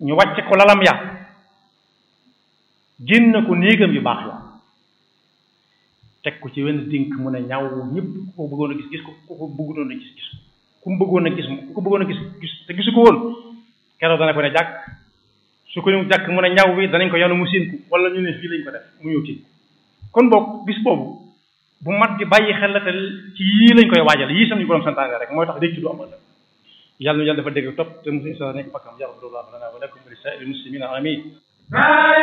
ñu wàcc ko lalam ya génn ko néegam yu baax ya teg ko ci wenn dénk mu ne ñaw ñëpp ku ko bëggoon a gis gis ko ku ko bëggoon a gis gis ku mu bëggoon a gis ku ko bëggoon a gis gis te gisu ko woon keroog dana ko ne jàkk su ko ñu jàkk mu ne ñaw bi danañ ko yanu mu séen ko wala ñu ne fii lañ ko def mu ñëw ci kon boog bis boobu bu mat di bàyyi xel la te ci yii lañ koy waajal yii sam ñu borom santaane rek mooy tax réccu du am ëllëg yàlla nu yàlla dafa dégg topp te mu sa nekk bakkam yàlla lana wa lakum wa li saa'iril muslimina amin